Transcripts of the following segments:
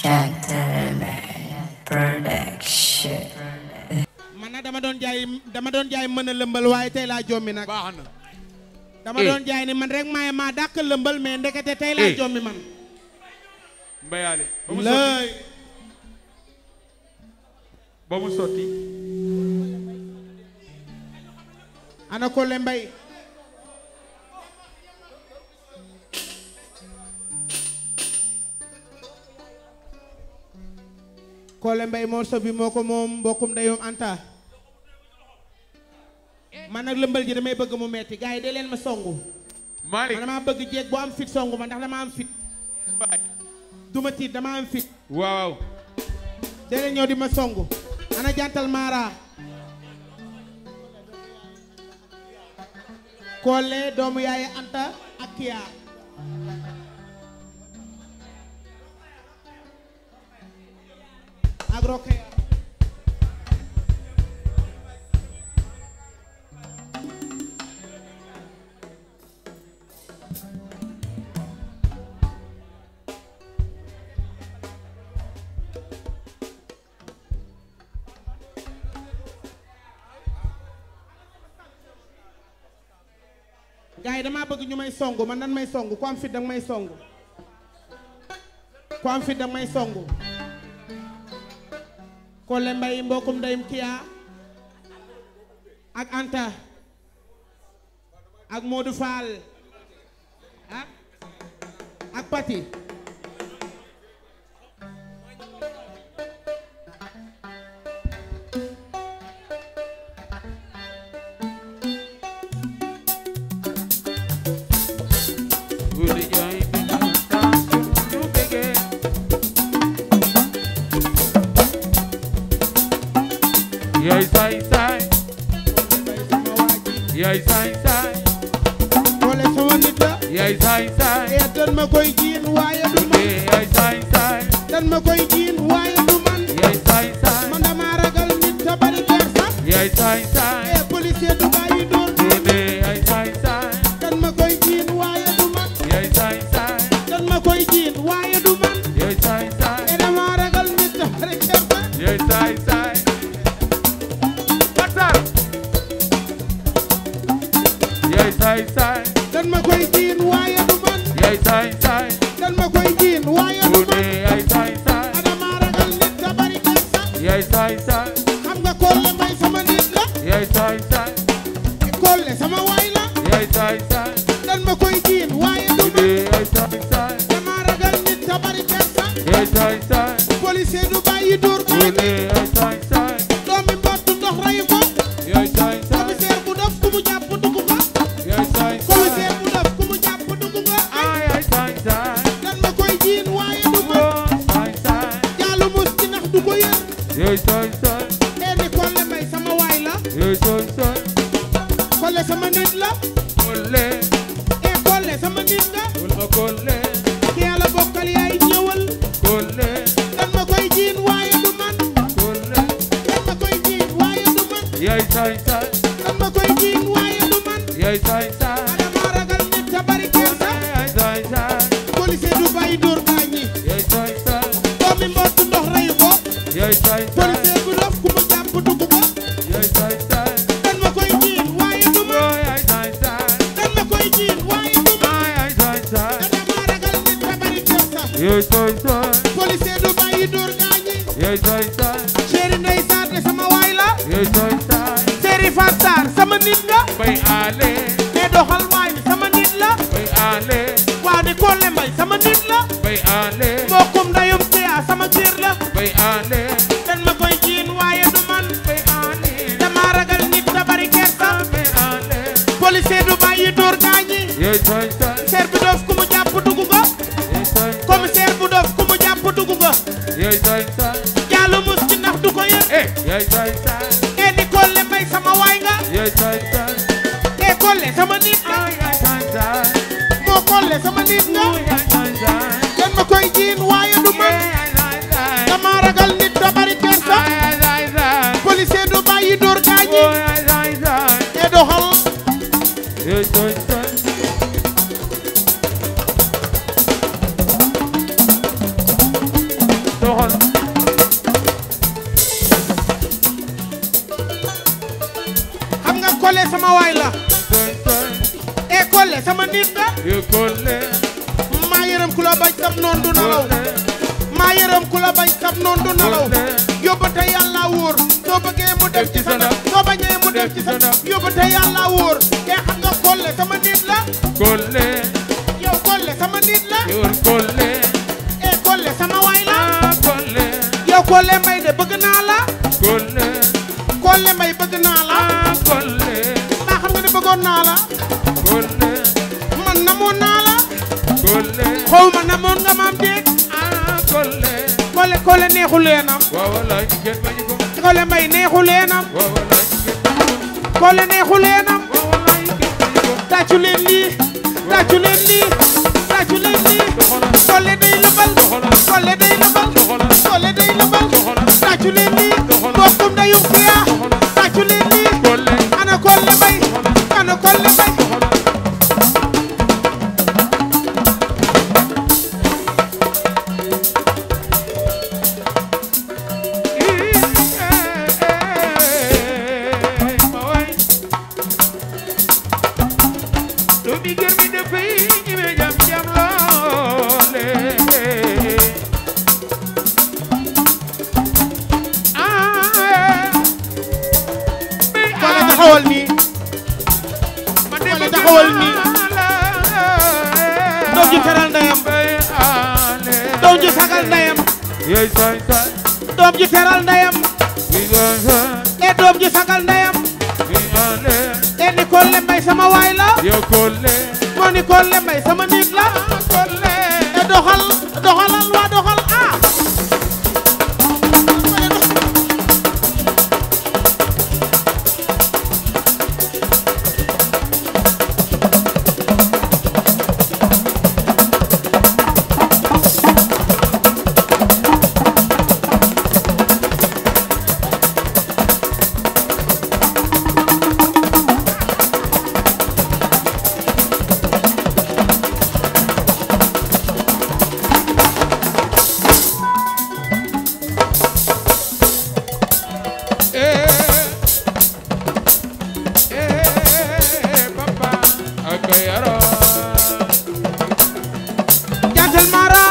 Gentleman Production. man nag dama doon jaay dama doon jaay mën a lëmbal waaye tey laa jommi nag baax na dama Eh. doon jaay ni man rek maay maa dàq lëmbal mais ndekete tey laa Eh. jommi man mbayaale ba mu sotti lay ba mu sotti ana Kole Mbay Kole Mbay morso bi moo ko moom mbokkum ndeyum Anta man nag lëmbal ji damay bëgg mu metti gars yi de leen ma songu Malick man dama bëgg jeeg bu am fit songu ma ndax dama am fit duma tiit dama am fit waaw de leen ñëw di ma songu ana jantal Mara Kole doomu yaay Anta ak Kiya ak Rokhaya gars yi damaa bëgg ñu may songu man nan may songu ku am fit danga may songu ku am fit danga may songu Kole Mbay mbokkum ndeyum Kiya ak Anta ak Modou Fall ah ak Pati Guddi jaay bi ñu taas ñu bëggee yaay saay saay yaay saay saay Kole sama nit la yaay saay saay ee dan ma koy jiin waaye du man eh yaay saay saay dan ma koy jiin waaye du man yaay saay saay man dama ragal nit ta bari kersa yaay saay saay ee policier du bàyyi dóor eh yaay saay saay dan ma koy jiin waaye du man yaay saay saay dan ma koy jiin waaye du man yaay saay saay ee dama ragal nit ta bari kersa yaay saay saay Fatar yaay saay saay dan ma koy jiin waaye du man yaay saay saay dan ma koy jiin waaye du Guddi man yaay saay saay ee dama ragal nit ta bari kersa yaay saay saay xam nga Kole Mbay sama nit la yaay saay saay Kole sama waay la yaay saay saay dan ma koy jiin waaye du Guddi man yaay saay saay dama ragal nit ta bari kersa yaay saay saay policier du bàyyi dóor Guddi bàyyi yaay saay saay doomi mbott ndox rayu ko yaay saay saay commissaire bu dof ku mu jàpp dugg ko yaay saay saay commissaire bu dof ku mu jàpp dugg ko ah yaay saay saay dan ma koy jiin waaye du man woo saay saay jaalu mus ci nax du ko yër yaay saay saay ee ni Kole Mbay sama waay la yaay saay saay Kole sama nit la Kole ee Kole sama nit la wul ma Kole ki yàlla bokkal yaay ñëwal Kole dan ma koy jiin waaye du man Kole dan ma koy jiin waaye du man yaay saay saay dan ma koy jiin waaye du man yaay saay saay dama ragal nit ta bari kersa yaay saay saay policier du bàyyi dóor gaañi yaay saay saay doomi mbott ndox rayu ko yaay saay saay policier bu dof ku mu jàpp dugg ko yaay saay saay dan ma koy jiin waaye du man woo yaay saay saay dan ma koy jiin waaye du man ah yaay saay saay dama ragal nit ta bari kersa yaay saay saay policier du bàyyi dóor gaañi yaay saay saay chéri ndey saate sama waay la yaay saay saay chéri Fatar sama nit nga bay aale mais doxal waay sama nit la bay aale waa di Kole Mbay sama nit la bay aale mbokkum ndeyum Kiya sama kër la bay aale dan ma koy jiin waaye du man bay aale dama ragal nit ta bari kersa bay aale policier du bàyyi dóor gaañi yaay saay saay commissaire bu dof ku mu jàpp dugg ko yaay saay commissaire bu dof ku mu jàpp dugg ko yaay saay saay jaalu mus ci ndax du ko yër eh yaay saay saay ee ni Kole Mbay sama waay nga yaay saay saay ee Kole sama nit nga ah yaay saay saay moo Kole sama nit nga yaay saay saay dan ma koy jiin waaye du man yaay saay saay dama ragal nit da bari kersa ah yaay saay saay policier du bàyyi dóor gaañi woo yaay saay saay ee doxal yaay saay saay doxal xam nga Collé sama waay la tay tay e Collé sama nit la yo Collé maa yërëm ku la bañ sab noon du nalaw maa yërëm ku la bañ sab noon du nalaw yóbbate yàlla wóor soo bëggee mu def ci sa ndab soo bañee mu def ci sa ndab yóbbate yàlla wóor e xam nga Collé sama nit la Collé yow Collé sama nit la yo Collé e Collé sama waay la ah Collé yow Collé Mbaye de bëgg naa la Collé Collé Mbaye bëgg naa la ah Collé maa xam nga ne bëggoon naa la Collé man namoon naa la Collé xaw ma namoon nga maam déeg ah Collé Collé Collé neexu leenam waaw wallaay kenn bañu ko Collé Mbaye neexu leenam waaw wallaay kenn bañu ko Collé neexu leenam waaw wallaay kenn bañu ko tàccu leen lii tàccu leen lii tàccu leen lii doxalal Collé day lëbal doxalal Collé day lëbal doxalal Collé day lëbal doxalal tàccu leen lii Doxalal. bokkum ndayu fiya Doxalal. tàccu leen lii Collé ana Collé Mbaye ana Collé Mbaye doxalal Doomi gër mi dafay ñeme jam jam loole ah Collé taxawal nii Collé taxawal nii doom ji teral ndeyam doom ji sagal ndeyam Yey say say doom ji teral ndeyam wi say e doom ji sagal ndeyam wi ale e ni Collé Mbaye sama waay la yo Collé moo ni Collé Mbaye sama nit la Collé e doxal doxalal waa doxal ah eh eh papa ak yaro jantal mara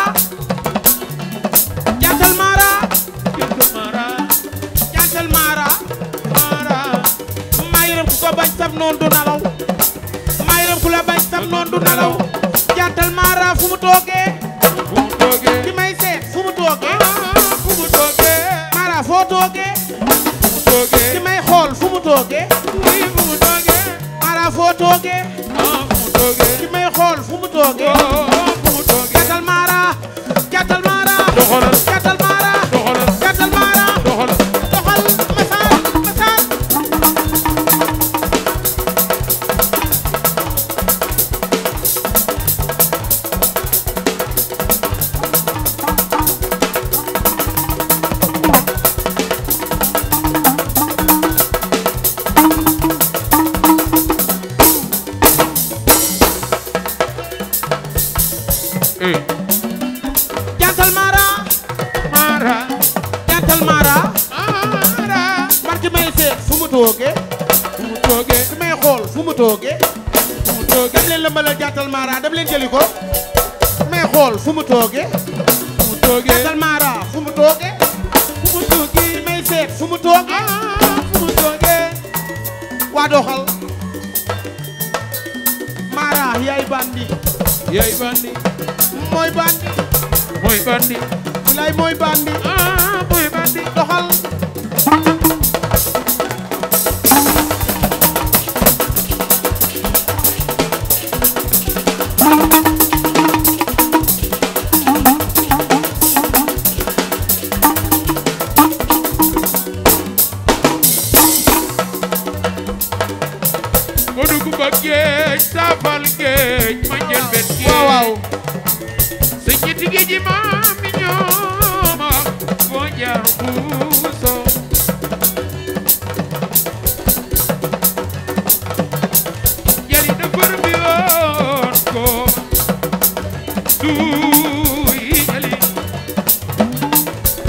jantal mara Kintu mara jantal mara mara maa yërëm ku ko bañ sab noon du nalaw maa yërëm ku la bañ sab noon du nalaw jantal mara fu mu toogee fu mu toogee ki may seet fu mu toogee fu mu toogee mara foo toogee fu mu toogee ki may xool fu mu toogee fu mu toogee mara foo toogee ah fu mu toogee ki may xool fu mu toogee oh fu mu toogee jantal mara jantal mara doxalal jantal mara doxalal jantal mara doxalal doxal masaar masaar eh jantal mara mara jantal mara mara man ki may seet fu mu toogee fu mu toogee ki may xool fu mu toogee fu mu toogee dem leen lëmbalal jantal mara dem leen jëli ko ki may xool fu mu toogee fu mu toogee jantal mara fu mu toogee fu mu toogee ki may seet fu mu toogee ah fu mu toogee waa doxal mara yaay bandi yaay bandi mooy bandi mooy bandi bilaay mooy bandi ah mooy bandi doxal mu dugg ba géej saafal géej ma jël benn géej waaw waaw sa ñetti géej yi maam mi ñoo ma wax foo jaar buuso jali defar bi woon ko duy jali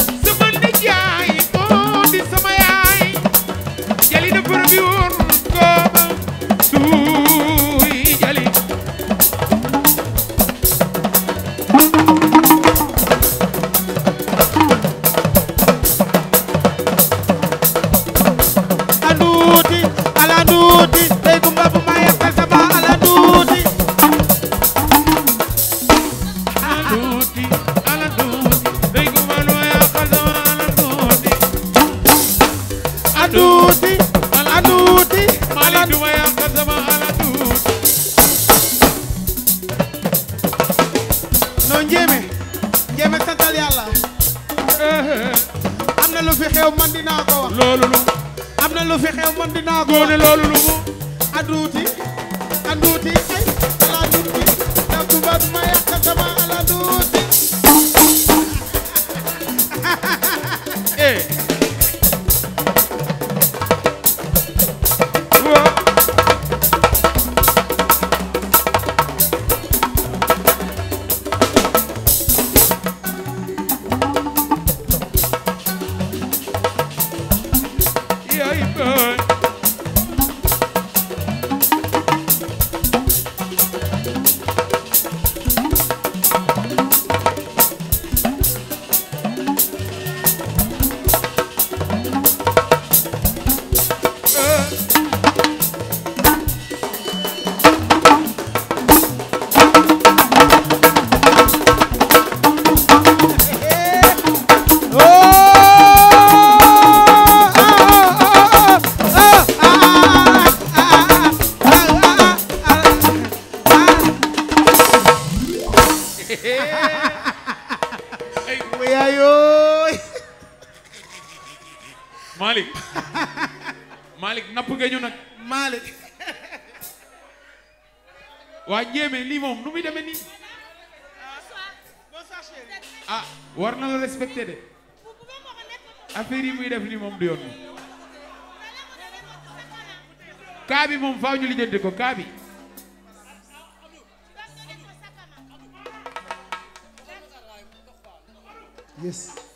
am na lu fi xew man dinaa ko wax loolu lu am na lu fi xew man dinaa ko góone wax loolu lu mu aduuti aduuti ay ala duuti da tubaab ma yàq sama ala duuti eh waaw yaay baay yaayooy Malick Malick napp nga ñu nag Malick waa njéeme lii moom nu muy demee nii ah war na la respecté de affaire yi muy def nii moom du yoon kaa bi moom faaw ñu lijjanti ko kaa bi yes